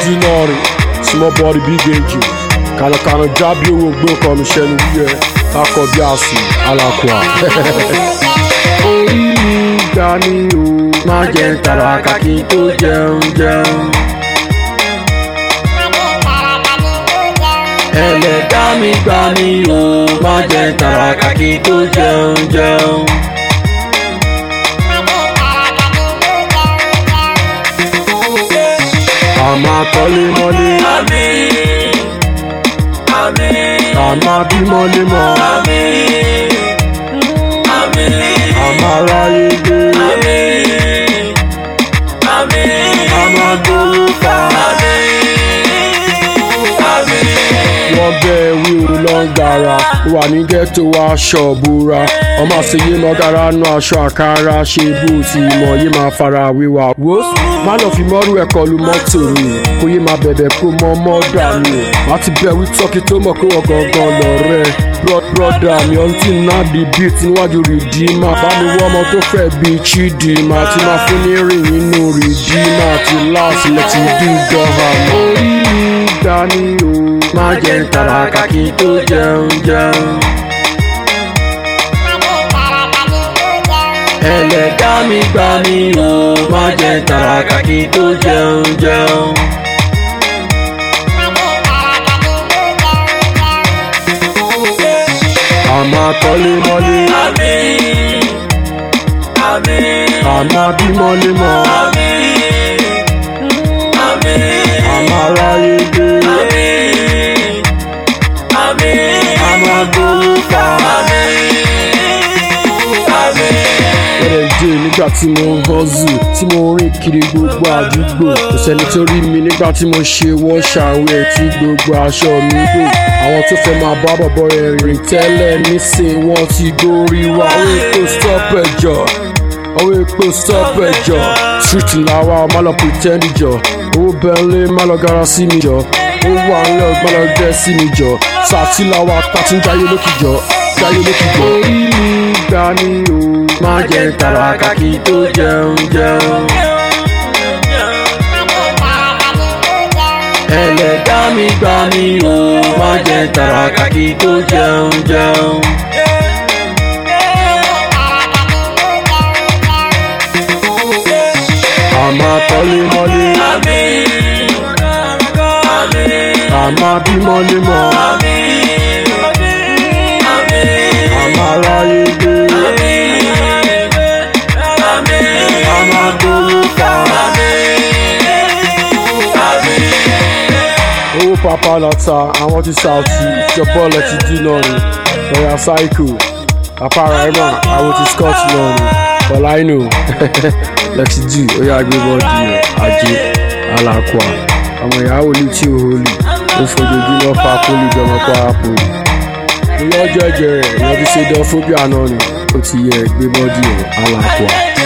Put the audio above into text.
di náà rè small body big engine kànàkànà jábí owó gbé ọkọ mi ṣẹnu wíyẹ kakọ bí àsùn alákùá. orí mi gbà mí o má jẹ́ ń tàràkà kí n tó jẹun jẹun. ẹlẹ́dá mi gbà mí o má jẹ́ ń tàràkà kí n tó jẹun jẹun. àmà kọ́lé mọ́lé Àmín. Àmín. àmà bí mọ́lé mọ́ Àmín. Àmín. àmà ráyé gbé Àmín. Àmín. àmà gbowó pa. Àmín. Àmín. wọ́n bẹ́ẹ̀ wí o lọ ń gara wà ní ghetto aṣọ òbúra ọmọ àṣeyé mọ́gàrá nú aṣọ àkàrà ṣe bó ti mọ̀ yé máa fara wíwá. wo má lọ fi mọ́rú ẹ̀ kọlu mọ́tò mi kó yé máa bẹ̀bẹ̀ kó mọ́ mọ́dà mi má ti bẹ̀ wí tọ́kì tó mọ̀ pé wọ́n gangan lọ́rẹ́ brọ́dà mi ọ̀n tí náà di beat níwájú rìdíìmà bá mi wọ́ ọmọ tó fẹ́ bí chidinma tí máa fún ní rìn nínú rìdíìmà àti láàsì lẹ́tì dùgọ́hà orí mi dání o má jẹ́ ń tàràkà kí n tó jẹun jẹun. ẹlẹ́dá mi gbà mí o má jẹ́ ń tàràkà kí n tó jẹun jẹun. àmà kọ́lé mọ́lé Àmín. Àmín. àmà bí mọ́lé mọ́ Àmín. Àmín. àmà ráyé gbé Àmín. Àmín. àmà gbowó pa. Àmín. Àmín. bẹ̀rẹ̀ dé nígbà tí mo ń hustle tí mo ń rìn kiri gbogbo àdúgbò kò sẹ́ni tó rí mi nígbà tí mo ṣe wọ́ṣàwẹ̀ tí gbogbo aṣọ mi gbò àwọn tó fẹ́ máa bá bọ̀bọ̀ rẹ̀ rìn tẹ́lẹ̀ nísìn wọ́n ti gorí wa owó epo stop ẹ̀jọ̀ owó epo stop ẹ̀jọ̀ street làwa ọmọ lọ pretend jọ owó bẹ́ńlẹ̀ má lọ gara sí mi jọ ó wà ńlẹ̀ ọgbọ́n lọ gbẹ́ sí mi jọ sàtì làwa tàti ń jayé lókìjọ jayé lókìjọ. orí mi gbà ní o má jẹ́ ń tàràkà kí n tó jẹun jẹun. ẹlẹ́dá mi gbà mí o má jẹ́ ń tàràkà kí n tó jẹun jẹun. àmà kọ́lé mọ́lé Àmín. Àmín. àmà bí mọ́lé mọ́ Àmín. Àmín. àmà ráyé gbé àmà gbowó pa. owó papa lọ́ta àwọn ti Saoty ìjọba ọ̀lẹ̀ ti dín náà ni lọ́yà cycle papa raima àwọn ti scott náà ni bọ̀láìnù lẹ́tí dì ó yà gbé bọ́ọ̀dì ajé alákùá ọmọ ìyàwó ní tí ò hólì ó fojoojúmọ́ fa pólì jọmọ kwara pólì lọ́jọ́ ẹ̀jẹ̀ rẹ̀ ìyẹn ti ṣe dán fóbíà náà ni ó ti yẹ gbé bọ́ọ̀dì alákùá.